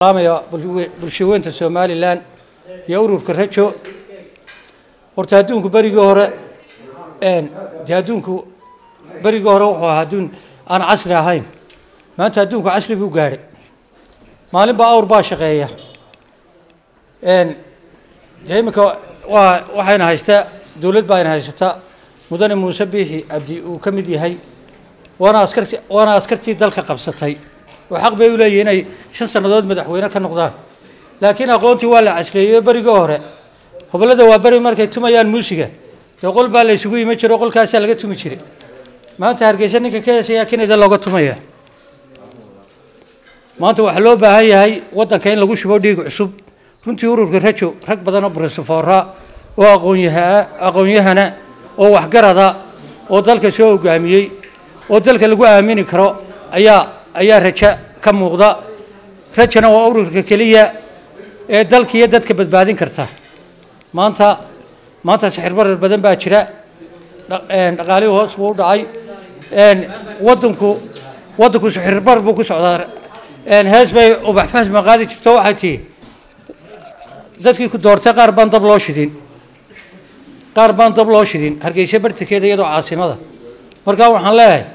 salaamaya bulshaweynta somalilan iyo ururka rajo horta adduunku berigii hore dee adduunku berigii hore wuxuu ahaa adduun aan casri ahayn maanta adduunku casri buu gaadhay maalin baa awr baa shaqeeya dee iminka waa waxayna haystaa dowlad baa ayna haysataa mudane muuse biixi cabdi uu ka mid yahay waana askarti waana askartii dalka qabsatay oo xaq bay u leeyihin inay shan sannadood madaxweyne ka noqdaan laakiin aqoontii waa la casreeyey berigii hore hobollada waa beri markay tumayaan muusiga dee qol baa la isugu iman jiro qolkaasaa laga tumi jiray maanta hargeysa ninka ka heesayaa kinida looga tumaya maanta waxaa loo baahan yahay waddanka in lagu shubo dhiig cusub runtii ururka rajo rag badan oo brofesoora oo aqoonyaha aqoon-yahana oo waxgarada oo dalka soo hogaamiyey oo dalka lagu aamini karo ayaa ayaa rajo ka muuqda rajana waa ururka keliya ee dalka iyo dadka badbaadin karta maanta maanta sixir barar badan baa jira dhaqaalihii hoos buu u dhacay wadanku waddanku sixir barar buu ku socdaa hees bay ubax fahma qaadi jirto waxay tihi dadkii ku doortay qaar baan dab loo shidin qaar baan dab loo shidin hargeysa bartankeeda iyadoo caasimada markaa waxaan leeyahay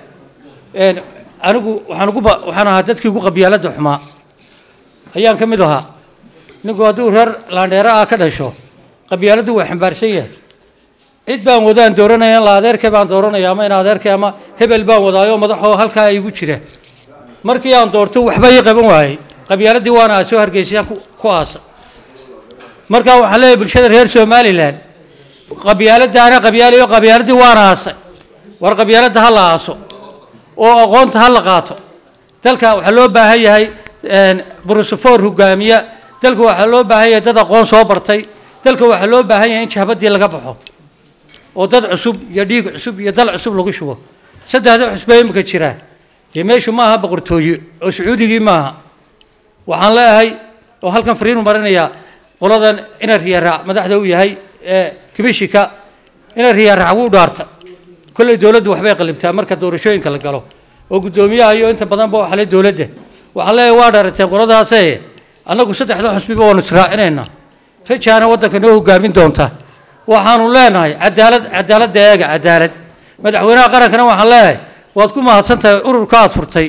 anigu waxaan ugu waxaan ahaa dadkii ugu qabyaalada xumaa ayaan ka mid ahaa ninku hadduu reer laandheera ah ka dhasho qabyaaladdu waa xambaarsan yahay cid baan wadaan dooranaya in la adeerkay baan dooranaya ama in adeerkay ama hebel baan wadaayo madaxoo halkaa igu jira markii aan doorto waxba ii qaban waayey qabyaaladii waana aasoo hargeysayaan ku aasa markaa waxaan leeyahay bulshada reer somalilan qabyaaladaana qabyaalayo qabyaaladii waana aasay war qabyaaladda ha la aaso oo aqoonta ha la qaato dalka waxaa loo baahan yahay brosofor hogaamiya dalka waxaa loo baahan yahay dad aqoon soo bartay dalka waxaa loo baahan yahay in jahbadii laga baxo oo dad cusub iyo dhiig cusub iyo dal cusub lagu shubo saddexda cusbee imika jira dee meeshu maaha boqortooye oo sacuudigii maaha waxaan leeyahay oo halkan fariinu marinayaa qoladan ina riyaraac madaxda u yahay ee kibishika ina riyaraac wuu dhaarta kolley dowladdu waxbay qalibtaa marka doorashooyinka la galo oo guddoomiyaha iyo inta badanba waxale dowladda waxaan leeyahay waa dhaarateen qoladaase annagu saddexda xusbiba waanu israacinaynaa rajaana waddanka noo hogaamin doonta waxaanu leenahay cadaalad cadaaladda eega cadaalad madaxweynaha qarankana waxaan leeyahay waad ku mahadsan tahay ururka aada furtay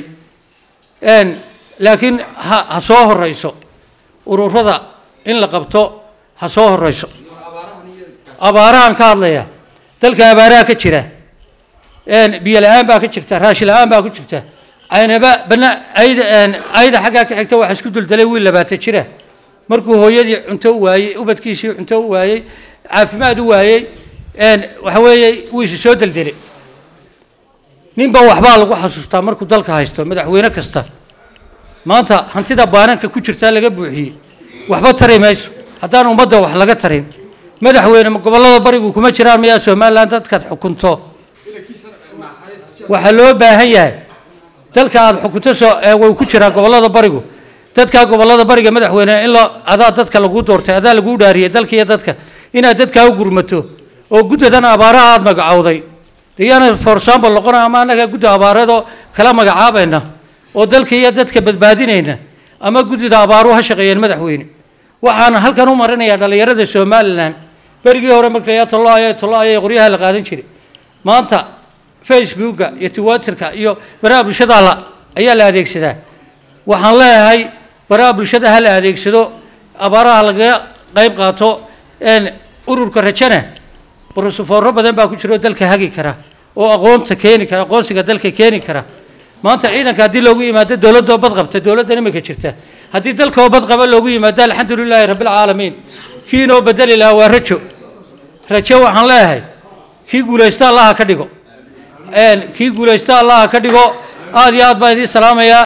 laakiin ha ha soo horeyso ururada in la qabto ha soo horeyso abaarahan ka hadlaya dalka abaaraha ka jira biyo la-aan baa ka jirta raashi la-aan baa ku jirta aynaba bana ayda ayda xaggaa ka xigta waxa isku duldalay wiil labaatan jira markuu hooyadii cunto u waayey ubadkiisii cunto u waayey caafimaad u waayey waxa weeye wuu isi soo deldelay ninba waxbaa lagu xasuustaa markuu dalka haysto madaxweyne kasta maanta hantida baananka ku jirtaa laga buuxiyey waxba tari mayso haddaan ummadda wax laga tarin madaxweyne gobollada barigu kuma jiraan miyaa somalilan dadkaad xukunto waxaa loo baahan yahay dalka aada xukunto soo way ku jiraan gobollada barigu dadkaa gobollada bariga madaxweyne in la adaa dadka lagu doortay adaa laguu dhaariyay dalka iyo dadka inaad dadkaa u gurmato oo guddadan abaaraha aada magacowday deyaana for example noqona ama annaga gudda abaareedoo kala magacaabayna oo dalka iyo dadka badbaadinayna ama guddida abaaruhu ha shaqeeyeen madaxweyne waxaan halkan u marinayaa dhallinyarada somalilan berigii hore markaya tolloaya tolloaya qoryaha la qaadan jiray maanta facebooka iyo twitterka iyo baraha bulshada la ayaa la adeegsadaa waxaan leeyahay baraha bulshada ha la adeegsado abaaraha lagaga qayb qaato ururka rajana brosofooro badan baa ku jira oo dalka hagi kara oo aqoonta keeni kara aqoonsiga dalka keeni kara maanta ciidanka haddii loogu yimaado dowladoo bad qabta dowladdan imika jirta haddii dalkoo bad qaba loogu yimaado alxamdu lilaahi rabbilcaalamiin kii inoo bedeli lahaa waa rajo rajo waxaan leeyahay kii guulaysta allaha ka dhigo kii guulaysta allaha ka dhigo aada iyo aad baan idiin salaamayaa